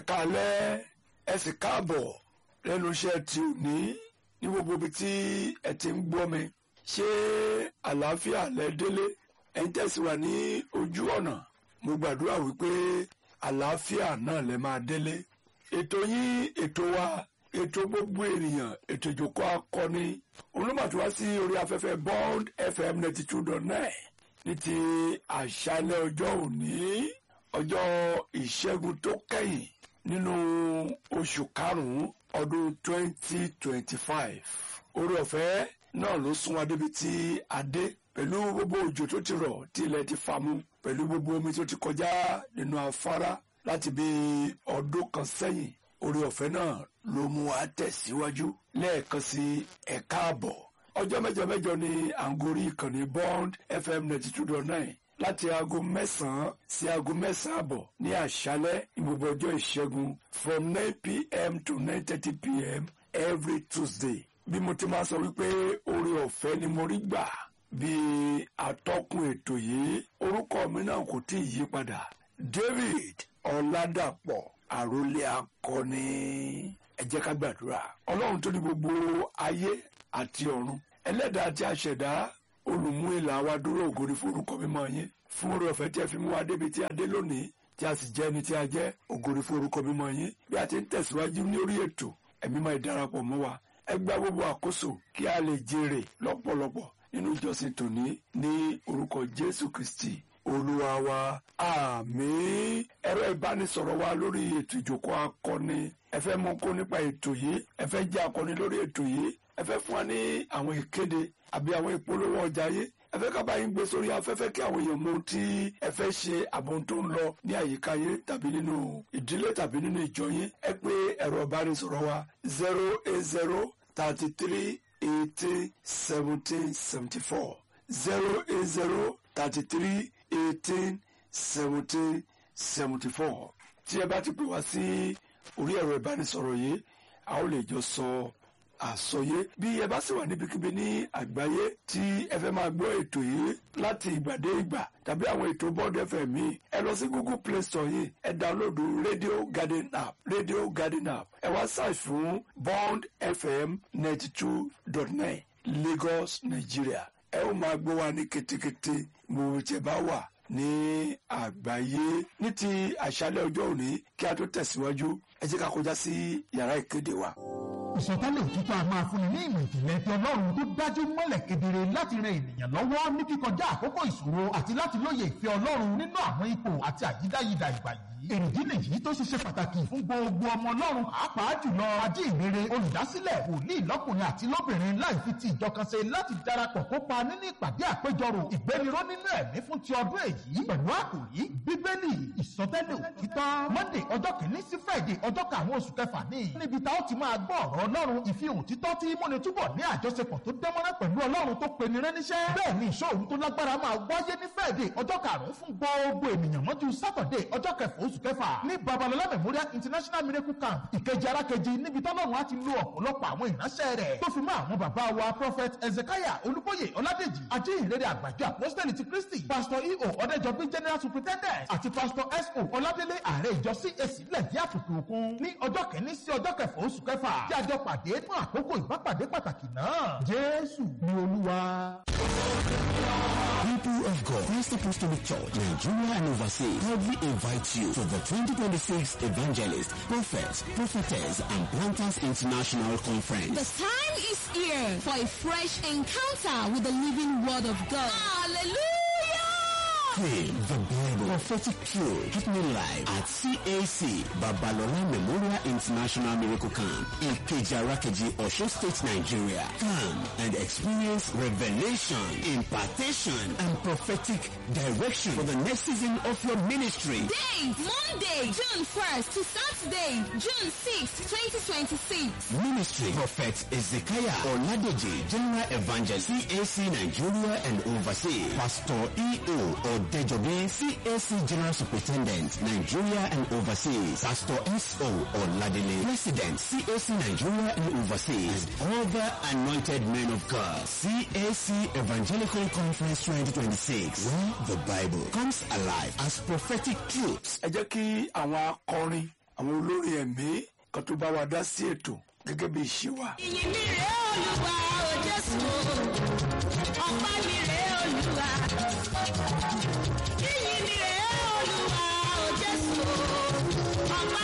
káalẹ́ ẹ sì káàbọ̀ lẹ́nu iṣẹ́ tí ò ní ní gbogbo ibi tí ẹ ti ń gbọ́ mi ṣé àlàáfíà lẹ délé ẹ ń tẹ̀síwá ní ojú ọ̀nà mo gbàdúrà wípé àlàáfíà náà lẹ máa délé ètò yín ètò wa ètò gbogbo ènìyàn ètò ìjókòó akọni olùmọ̀tò wá sí orí afẹ́fẹ́ bond fm ninety two dot nine ní ti àṣálẹ́ ọjọ́ òní ọjọ́ ìṣẹ́gun tó kẹ́yìn nínú oṣù karùn-ún ọdún twenty twenty five orí ọ̀fẹ́ náà ló sún wa débi tí a dé pẹ̀lú gbogbo òjò tó ti rọ̀ tí ilẹ̀ ti fà mu pẹ̀lú gbogbo omi tó ti kọjá nínú afárá láti bí ọdún kan sẹ́yìn orí ọ̀fẹ́ náà ló mú wa tẹ̀síwájú lẹ́ẹ̀kan sí ẹ̀ka àbọ̀ ọjọ́ mẹ́jọ mẹ́jọ ni à ń gorí ìkànnì bond fm ninety two dot nine láti aago mẹ́sàn-án sí aago mẹ́sàn-án àbọ̀ ní àṣálẹ́ ní gbogbo ọjọ́ ìṣẹ́gun from nine pm to nine thirty pm every tuesday bí mo ti máa sọ wípé oore ọ̀fẹ́ ni mo rí gbà bí atọ́kùn ètò yìí orúkọ mi náà kò tí ì yí padà david ọ̀làdàpọ̀ àròlé akọni ẹ jẹ́ ká gbàdúrà ọlọ́run tó ní gbogbo ayé àti ọ̀run ẹlẹ́dàá àti àṣẹ̀dá olùmú ìlà wa dúró ògo ní forúkọ mímọ́ yín fún oore ọ̀fẹ́ tí ẹ fi mú wa débi tí a dé lónìí tí a sì jẹ́ ẹni tí a jẹ́ ògo ní forúkọ mímọ́ yín bí a ti ń tẹ̀síwájú ní orí ètò ẹ̀mí máa darapọ̀ mọ́ wa ẹ gba gbogbo àkóso kí a lè jèrè lọ́pọ̀lọpọ̀ nínú ìjọsìn tòní ní orúkọ jésù kristi olúwa wa àmín ẹ̀rọ ìbánisọ̀rọ̀ wa lórí ètò ìjókòó akọni ẹ fẹ́ mọ̀ kó nípa ètò yìí ẹ fẹ́ jẹ́ akọni lórí ètò yìí ẹ fẹ́ fún wa ní àwọn ìkéde àbí àwọn ìpolówó ọjà yìí ẹ fẹ́ ká bá yín gbé sórí afẹ́fẹ́ kí àwọn èèyàn mọ ohun tí ẹ fẹ́ ṣe àbọ̀n tó ń lọ ní àyíká yín tàbí nínú ìdílé tàbí nínú ìjọ yín ẹ pé ẹ̀rọ ìbánisọ̀rọ̀ wa zero eight zero thirty three eighteen seventeen seventy four zero eight zero thirty three eighteen seventeen seventy four tí ẹ bá ti pè wá sí orí ẹ̀rọ ìbánisọ̀rọ̀ yìí a ó lè jọ sọ àsọyé bí ẹ bá sì wà níbikíbi ní àgbáyé tí ẹ fẹ́ máa gbọ́ ètò yìí láti ìgbà dé ìgbà tàbí àwọn ètò bond fm yìí ẹ lọ sí google play store yìí ẹ download radio garden app radio garden app ẹ wá search fún bond fm ninety two dot nine lagos nigeria ẹ ó máa gbọ́ wa ní ketekete mo tẹ bá wà ní àgbáyé ní ti àṣálẹ́ ọjọ́ òní kí a tó tẹ̀síwájú ẹ jẹ́ ká kọjá sí yàrá ìkéde wa ìsọtẹ́lẹ̀ òtítọ́ a máa fúnni ní ìmọ̀ ìjìnlẹ̀ ti ọlọ́run tó dájú mọ́lẹ̀ kedere láti ran ènìyàn lọ́wọ́ ní kíkọjá àkókò ìṣòro àti láti lóye ìfẹ́ ọlọ́run nínú àwọn ipò àti àyídáyidà ìgbà yìí. èrèdí nìyí tó ṣe ṣe pàtàkì fún gbogbo ọmọ ọlọ́run pàápàá jùlọ ajíhìnrere olùdásílẹ̀ wòlíì lọ́kùnrin àti lóbìnrin láì fi ti ìjọ kan ṣe láti darapọ̀ kópa nínú ìpàdé àpéjọrò ìgbéniró nínú ẹ̀mí fún ti ọdún èyí pẹ̀lú àkòrí bíbélì ìsọtẹ́lẹ̀ òtítọ́ monday ọjọ́ kìíní sí friday ọjọ́ karùn-ún oṣù kẹfà ní níbi tá ó ti máa gbọ́ ọ̀rọ̀ ọlọ́run ìfihàn òtítọ́ tí múni túbọ̀ ní àjọṣepọ̀ tó dánmọ́rán pẹ̀lú ọlọ́run tó pe ni rẹ́níṣẹ́. bẹ́ẹ̀ ni ìṣòro tó lágbára máa wáyé ní friday ọjọ́ karùn-ún fún gbogbo ènìyàn mọ́jú saturday ọjọ́ kẹfà oṣù kẹfà ní babalọlá memorial international miracle camp ìkejì arákejì níbi tọ́lọ́run á ti lo ọ̀pọ̀lọpọ̀ àwọn ìránṣẹ́ rẹ̀ tó fi mọ́ àwọn bàbá wa prophet ezekiah olúbóyè ọládèjì ajínrere àgbàjọ apostoli ti kristi pastor eo ọ̀dẹ́jọbí general superintendent àti pastor so ọládélé ààrẹ ìjọ cac lẹ́dí àtòkè òkun ní ọjọ́ kẹ́ni sí ọjọ́ kẹfà oṣù kẹfà tí a jọ pàdé fún àkókò ìbápàdé pàtàkì náà jésù ni olúwa. People of God, Christ Apostolic Church, Nigeria and overseas, proudly invite you to the 2026 Evangelist, Prophets, Prophetess, and Planters International Conference. The time is here for a fresh encounter with the living word of God. Hallelujah! Theme, the Bible, prophetic truth, happening live at CAC, Babalola Memorial International Miracle Camp, Ikeja Rakeji, Osho State, Nigeria. Come and experience revelation, impartation, and prophetic direction for the next season of your ministry. Date Monday, June 1st to Saturday, June 6th, 2026. Ministry Prophet Ezekiah Oladeji, General Evangelist, CAC Nigeria and overseas. Pastor E.O. Odejobi, CAC General Superintendent, Nigeria and overseas. Pastor S.O. Oladele, President, CAC Nigeria and overseas. And other anointed men of God. CAC Evangelical Conference 2026, where the Bible comes alive as prophetic truths. ẹ jẹ́ kí àwọn akọrin àwọn olórin ẹ̀mí kan tó bá wa dá sí ètò gẹ́gẹ́ bí ìṣe wa. ìyìn mi rèé olúwa